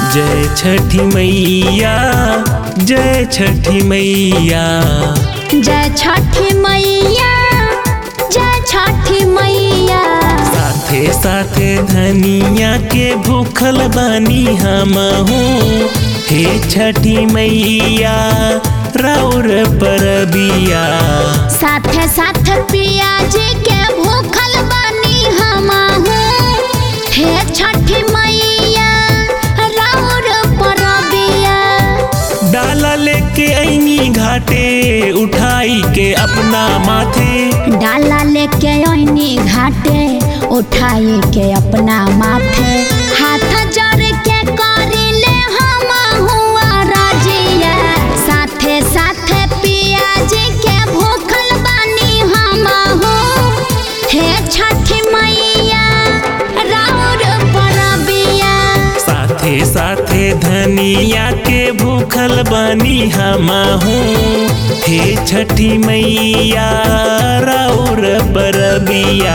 जय छठी मैया जय छठी मैया जय छठी मैया जय छठी मैया साथे साथे धनिया के भूखल बानी हम हे छठी मैया राउर परबिया साथे साथे पियाज के भूखल बानी हम हे छठी मैया राउर परबिया डाला लेके ऐनी घाटे उठाई के अपना माथे डाला लेके ओइनी घाटे उठाई के अपना माथे हाथ जड़ के करी ले हम हुआ राजिया साथे साथे पियाज के भूखल बानी हम हे छठी मैया राउर परबिया साथे साथे धनिया के भूखल बानी हम हे छठी मैया राउर परबिया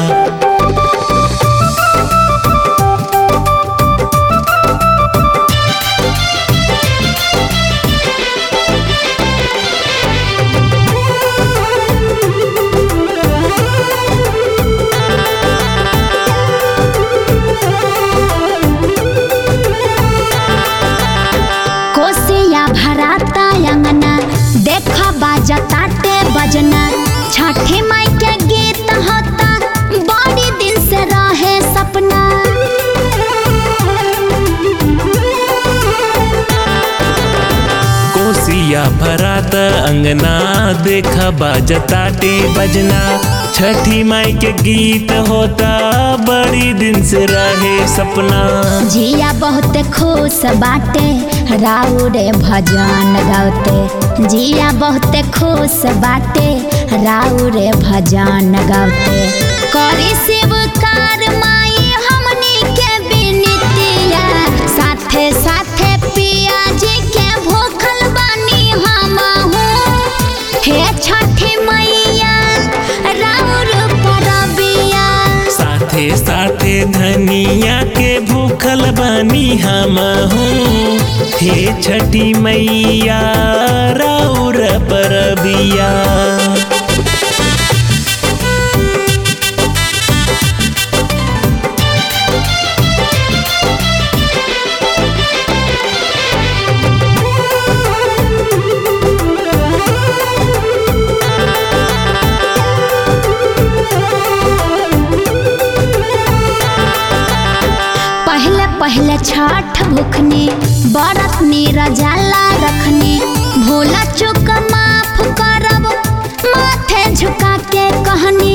कोसिया भराता अंगना देख बाजताटे बजना छठी माई के गीत होता बड़ी दिन से रहे सपना कोसिया भरात अंगना देख बाजताटे बजना छठी माई के गीत होता बड़ी दिन से रहे सपना जिया बहुत खुश बाटे राउरे भजन गावते जिया बहुत खुश बाटे राउरे भजन गावते करी शिवकार माई हमनी के बिनतिया साथे साथे पियाज के भूखल बानी हम हे छठी मैया राउर परबिया साथे साथे धनिया के भूखल बानी हम हे छठी मैया राउर परबिया पहले पहले छठ भुखनी बरत रजाला रखनी भोला चुक माफ करब माथे झुका के कहनी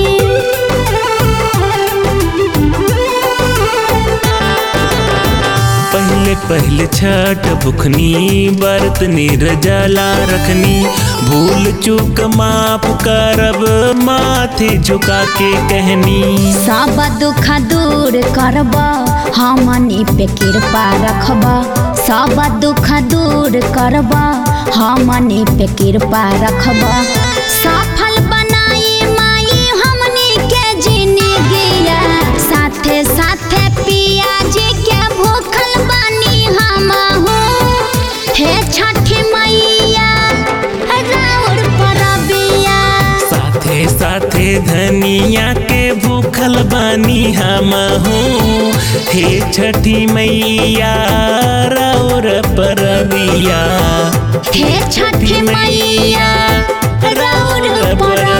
पहले पहले छठ भुखनी बरत निर्जला रखनी भूल चूक माफ करब माथे झुका के कहनी सब दुख दूर करब हमनी पे कृपा रखब सब दुख दूर करब हमनी पे कृपा रखब सफल बनाई माई हमनी के जिंदगिया साथे साथे पियाज के भूखल बानी हम हे छठी मैया राउर परबिया साथे साथे धनिया के भूखल बानी हम हे छठी मैया राउर परबिया हे छठी मैया राउर परबिया